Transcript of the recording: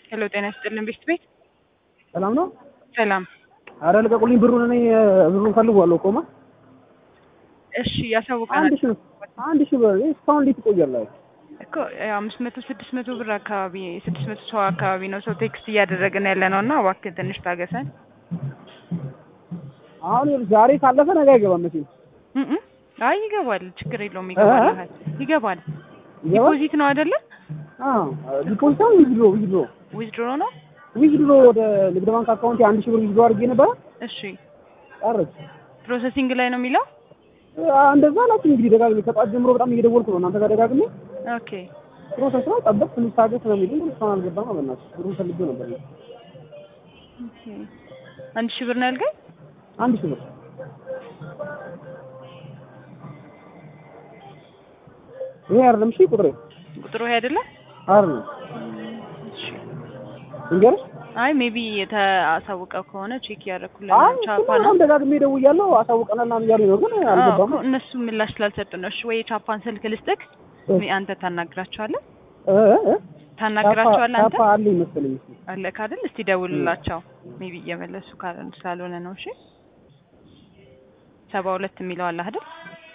ሄሎ ጤና ይስጥልን ቤት ቤት ሰላም ነው? ሰላም። አረ ልቀቁልኝ ብሩን እኔ ብሩን ፈልጓለሁ እኮማ እሺ ያሳውቀናል አንድ ሺህ አንድ ሺህ ብር እስካሁን እንዴት ይቆያል? እኮ አምስት መቶ ስድስት መቶ ብር አካባቢ ስድስት መቶ ሰው አካባቢ ነው ሰው ቴክስት እያደረግን ያለ ነው እና እባክህ ትንሽ ታገሰን። አሁን ይኸውልህ ዛሬ ካለፈ ነገ አይገባም መቼም እም እም። አይ ይገባል፣ ችግር የለውም ይገባል። ይገባል። ይገባል። ዲፖዚት ነው አይደለ? አዎ ዲፖዚት ነው ዊዝድሮ ዊዝድሮ ዊዝድሮ ነው። ዊዝድሮ ወደ ንግድ ባንክ አካውንት አንድ ሺህ ብር ዊዝድሮ አድርጌ ነበረ እሺ ቀረች። ፕሮሰሲንግ ላይ ነው የሚለው። እንደዛ ናችሁ እንግዲህ ደጋግሜ ከጠዋት ጀምሮ በጣም እየደወልኩ ነው እናንተ ጋር ደጋግሜ ኦኬ ፕሮሰስ ነው ጠበቅ ትንሽ ታገስ ነው የሚሉኝ ግን እስካሁን አልገባም። በእናትህ ብሩን ፈልጌው ነበር እኔ። ኦኬ። አንድ ሺህ ብር ነው ያልከኝ? አንድ ሺህ ብር ይሄ አይደለም እሺ ቁጥሬ ቁጥሩ ይሄ አይደለ? አይደለም እሺ እንገርሽ አይ ሜቢ የተአሳውቀው ከሆነ ቼክ ያደረኩልን አይ ቻፓ እሱማ ነው በጣም ደጋግሜ ደውያለሁ አሳውቀናል ምናምን እያሉኝ ነው ግን አልገባም። አዎ፣ እነሱ ምላሽ ስላልሰጡ ነው። እሺ ወይ የቻፓን ስልክ ልስጥክ፣ እ አንተ ታናግራቸዋለህ እ እ ታናግራቸዋለህ አንተ ታፓ አለኝ መሰለኝ እሱ አለክ አይደል? እስቲ ደውልላቸው። ሜቢ እየመለሱ ካለ ስላልሆነ ነው። እሺ ሰባ ሁለት የሚለው አለ አይደል?